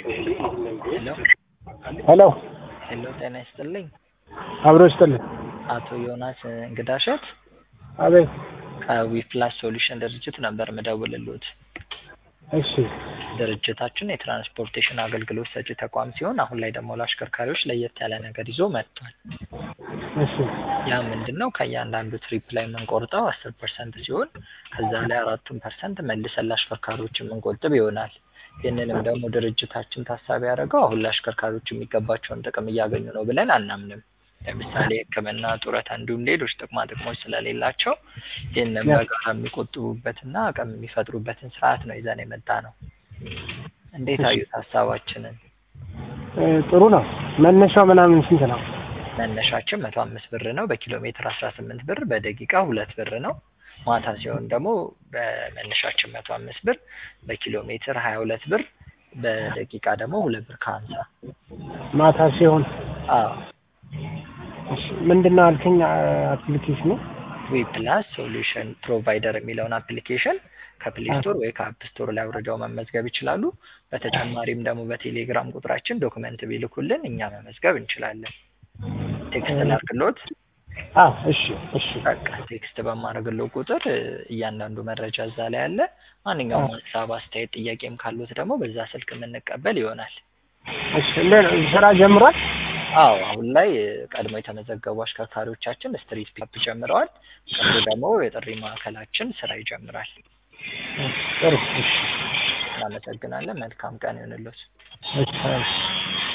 ሄሎ ሄሎ ሄሎ ጤና ይስጥልኝ አብሮ ይስጥልኝ። አቶ ዮናስ እንግዳሸት አቤት። ከዊፕላስ ሶሉሽን ድርጅት ነበር ምደውልልዎት። እሺ ድርጅታችን የትራንስፖርቴሽን አገልግሎት ሰጪ ተቋም ሲሆን አሁን ላይ ደግሞ ለአሽከርካሪዎች ለየት ያለ ነገር ይዞ መጥቷል። እሺ ያ ምንድን ነው? ከእያንዳንዱ ትሪፕ ላይ የምንቆርጠው አስር ፐርሰንት ሲሆን ከዛ ላይ አራቱን ፐርሰንት መልሰን ለአሽከርካሪዎች የምንቆጥብ ይሆናል። ይህንንም ደግሞ ድርጅታችን ታሳቢ ያደረገው አሁን ለአሽከርካሪዎች የሚገባቸውን ጥቅም እያገኙ ነው ብለን አናምንም። ለምሳሌ ሕክምና፣ ጡረታ እንዲሁም ሌሎች ጥቅማ ጥቅሞች ስለሌላቸው ይህንን በጋራ የሚቆጥቡበትና አቅም የሚፈጥሩበትን ስርዓት ነው ይዘን የመጣ ነው። እንዴት አዩት ሀሳባችንን? እ ጥሩ ነው። መነሻው ምናምን ስንት ነው? መነሻችን መቶ አምስት ብር ነው። በኪሎ ሜትር አስራ ስምንት ብር፣ በደቂቃ ሁለት ብር ነው። ማታ ሲሆን ደግሞ በመነሻችን መቶ አምስት ብር፣ በኪሎ ሜትር ሀያ ሁለት ብር፣ በደቂቃ ደግሞ ሁለት ብር ከሀምሳ ማታ ሲሆን አዎ እሺ ምንድን ነው አልከኝ? አፕሊኬሽኑ ዊፕላስ ሶሉሽን ፕሮቫይደር የሚለውን አፕሊኬሽን ከፕሌይ ስቶር ወይ ከአፕ ስቶር ላይ አውርደው መመዝገብ ይችላሉ። በተጨማሪም ደግሞ በቴሌግራም ቁጥራችን ዶክመንት ቢልኩልን እኛ መመዝገብ እንችላለን። ቴክስት ላርክሎት። አዎ እሺ እሺ በቃ ቴክስት በማድረግለው ቁጥር እ እያንዳንዱ መረጃ እዛ ላይ አለ። ማንኛውም ሀሳብ፣ አስተያየት፣ ጥያቄም ካሉት ደግሞ በዛ ስልክ የምንቀበል ይሆናል። እሺ እንዴት ነው ስራ ጀምሯል? አዎ አሁን ላይ እ ቀድሞ የተመዘገቡ አሽከርካሪዎቻችን ስትሪት ፒካፕ ጀምረዋል። ቅርቡ ደግሞ የጥሪ ማዕከላችን ስራ ይጀምራል። ጥሩ እሺ እናመሰግናለን። መልካም ቀን ይሁንልዎት። እሺ